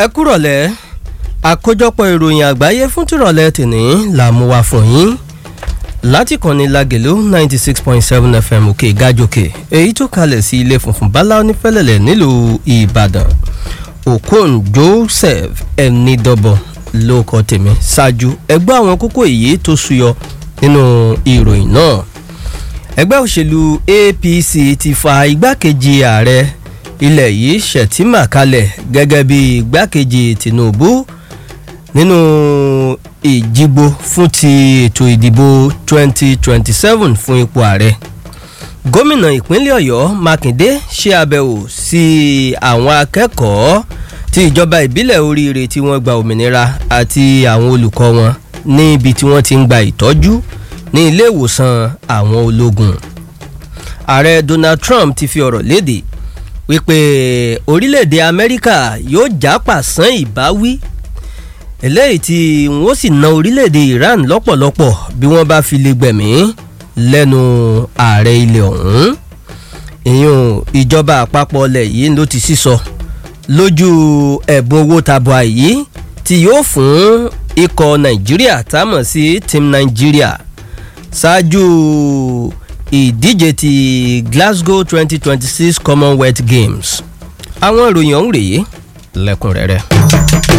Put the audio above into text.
ẹ kúrọ̀lẹ́ àkójọpọ̀ ìròyìn àgbáyé fún tìrọ̀lẹ́ tìní là mú wá fún yín láti kànnì lagèlú ninety six point seven fm òkè gájòkè èyí tó kalẹ̀ sí ilé funfun bala onífẹ́lẹ̀lẹ̀ nílùú ìbàdàn okon joseph ẹnidọ́bọ̀ ló kọ tèmi ṣáájú ẹgbẹ́ àwọn kókó èyí tó ṣúyọ nínú ìròyìn náà ẹgbẹ́ òṣèlú apc ti fa igbákejì ààrẹ ilẹ̀ yìí ṣètìmà kalẹ̀ gẹ́gẹ́ bí igbákejì tinubu nínú ìjìbò fún ti ètò ìdìbò 2027 fún ipò ààrẹ gómìnà ìpínlẹ̀ ọ̀yọ́ mákindé ṣe àbẹ̀wò sí àwọn akẹ́kọ̀ọ́ tí ìjọba ìbílẹ̀ oríire tí wọ́n gba òmìnira àti àwọn olùkọ́ wọn níbi tí wọ́n ti ń gba ìtọ́jú ní ilé ìwòsàn àwọn ológun ààrẹ donald trump ti fi ọ̀rọ̀ léde wípé orílẹ̀-èdè amẹ́ríkà yóò jápà sán ìbáwí eléyìí tí wọ́n sì na orílẹ̀-èdè iran lọ́pọ̀lọpọ̀ bí wọ́n bá fi lè gbẹ̀mí lẹ́nu ààrẹ ilẹ̀ ọ̀hún ìyún ìjọba àpapọ̀ ọlẹ̀ yìí ló ti sísọ lójú ẹ̀bùn owó tabua yìí tí yóò fún ikọ̀ nàìjíríà támọ̀ sí team nàìjíríà ṣáájú ìdíje ti glasgow twenty twenty six commonwealth games àwọn ìròyìn ọ̀hún rèé lẹ́kùnrẹ́rẹ́.